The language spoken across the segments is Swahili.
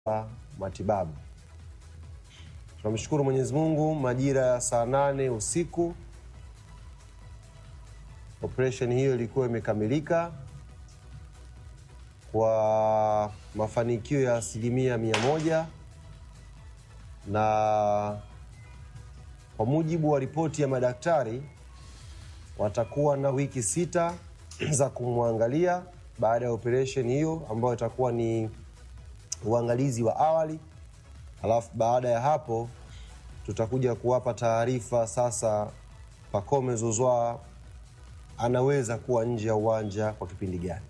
matibabu. Tunamshukuru Mwenyezi Mungu, majira ya saa nane usiku operesheni hiyo ilikuwa imekamilika kwa mafanikio ya asilimia mia moja na kwa mujibu wa ripoti ya madaktari watakuwa na wiki sita za kumwangalia baada ya operesheni hiyo ambayo itakuwa ni uangalizi wa awali, alafu baada ya hapo tutakuja kuwapa taarifa sasa Pacome Zouzoua anaweza kuwa nje ya uwanja kwa kipindi gani.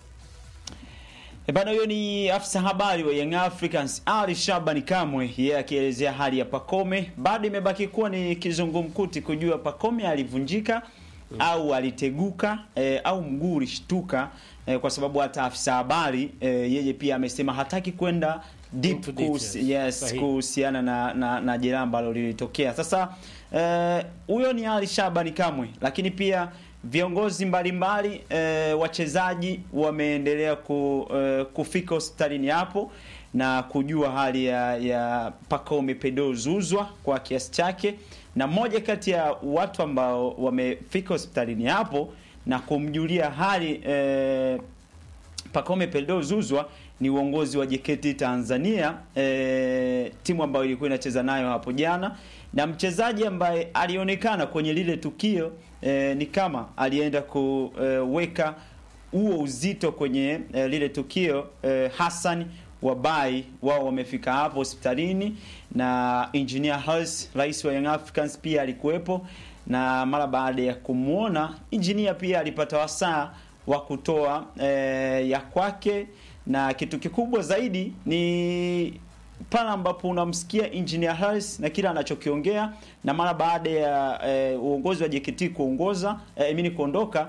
E bana, huyo ni afisa habari wa Young Africans Ali Shabani Kamwe, yeye akielezea hali ya Pacome. Bado imebaki kuwa ni kizungumkuti kujua Pacome alivunjika au aliteguka e, au mguu ulishtuka e, kwa sababu hata afisa habari e, yeye pia amesema hataki kwenda deep Into kuhusi- details. yes, Sahihi. kuhusiana na, na, na jeraha ambalo lilitokea. Sasa eh, huyo ni Ali Shabani Kamwe, lakini pia viongozi mbalimbali eh, wachezaji wameendelea ku, eh, kufika hospitalini hapo na kujua hali ya, ya Pacome Pedro Zuzwa kwa kiasi chake, na mmoja kati ya watu ambao wamefika hospitalini hapo na kumjulia hali eh, Pacome Pedro Zuzwa ni uongozi wa JKT Tanzania e, timu ambayo ilikuwa inacheza nayo hapo jana, na mchezaji ambaye alionekana kwenye lile tukio e, ni kama alienda kuweka huo uzito kwenye e, lile tukio e, Hassan Wabai wao wamefika hapo hospitalini na engineer Hersi, rais wa Young Africans pia alikuwepo, na mara baada ya kumwona engineer pia alipata wasaa wa kutoa eh, ya kwake, na kitu kikubwa zaidi ni pale ambapo unamsikia engineer Hersi na kile anachokiongea, na mara baada ya eh, uongozi wa JKT kuongoza eh, mimi kuondoka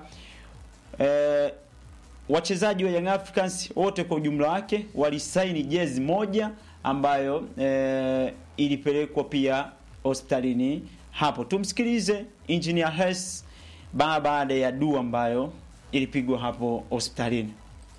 eh, wachezaji wa Young Africans wote kwa ujumla wake walisaini jezi moja ambayo eh, ilipelekwa pia hospitalini hapo. Tumsikilize engineer Hersi ba- baada ya dua ambayo ilipigwa hapo hospitalini.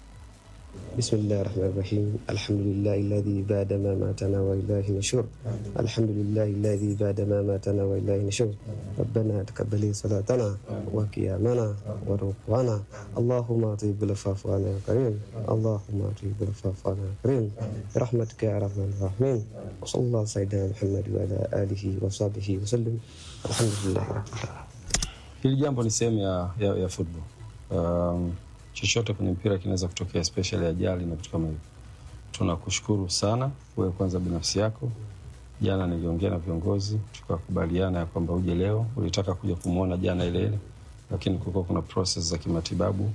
بسم الله الرحمن الرحيم الحمد لله الذي بعد ما ماتنا وإليه نشور الحمد لله الذي بعد ما ماتنا وإليه نشور ربنا تقبل صلاتنا وقيامنا وركوعنا اللهم اطيب العفاف عنا يا كريم اللهم اطيب العفاف عنا يا كريم برحمتك يا ارحم الراحمين وصلى الله على سيدنا محمد وعلى آله وصحبه وسلم الحمد لله رب العالمين Hili jambo ni sehemu ya, ya, ya football. Um, chochote kwenye mpira kinaweza kutokea, especially ajali na vitu kama hivyo. Tunakushukuru sana wewe kwanza binafsi yako. Jana niliongea na viongozi tukakubaliana ya kwamba uje leo. Ulitaka kuja kumwona jana ile ile, lakini kulikuwa kuna process za kimatibabu,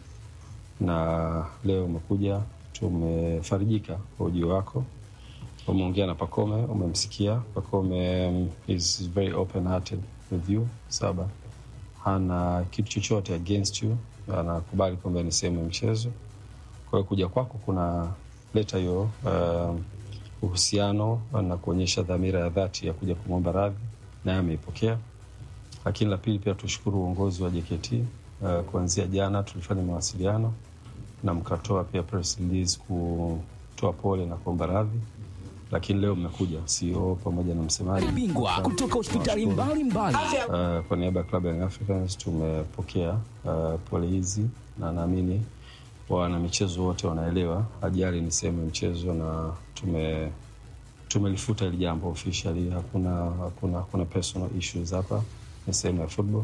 na leo umekuja, tumefarijika kwa ujio wako. Umeongea na Pacome, umemsikia Pacome. um, is very open hearted with you saba hana kitu chochote against you, anakubali kwamba ni sehemu ya mchezo. Kwa hiyo kuja kwako kuna leta hiyo uh, uhusiano na kuonyesha dhamira ya dhati ya kuja kumwomba radhi, naye ameipokea. Lakini la pili pia tushukuru uongozi wa JKT uh, kuanzia jana tulifanya mawasiliano na mkatoa pia press release kutoa pole na kuomba radhi, lakini leo mmekuja CEO pamoja na msemaji bingwa kutoka hospitali mbalimbali Uh, kwa niaba ya klabu ya Young Africans tumepokea uh, pole hizi na naamini wana michezo wote wanaelewa ajali ni sehemu ya mchezo na tume tumelifuta hili jambo officially. Hakuna, hakuna, hakuna personal issues hapa, ni sehemu ya football.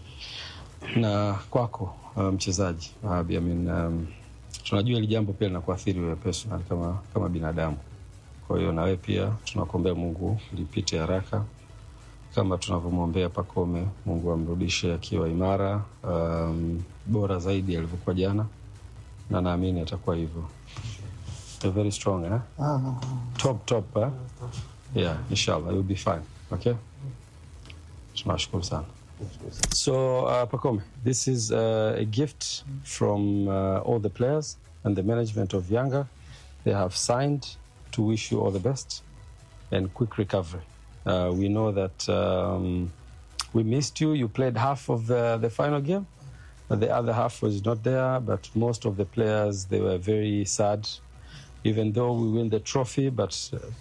Na kwako uh, mchezaji uh, I mean, um, tunajua hili jambo pia linakuathiri wewe personal kama, kama binadamu. Kwa hiyo na wewe pia tunakuombea Mungu lipite haraka kama tunavyomwombea Pacome, Mungu amrudishe akiwa imara, um, bora zaidi alivyokuwa jana, na naamini atakuwa hivyo. You're very strong eh? Top top eh? Yeah, inshallah you'll be fine. Okay? Tunashukuru sana. So uh, Pacome, this is uh, a gift from uh, all the players and the management of Yanga. They have signed to wish you all the best and quick recovery. Uh, we know that um, we missed you. You played half of the, the final game. but The other half was not there, but most of the players they were very sad even though we win the trophy but uh,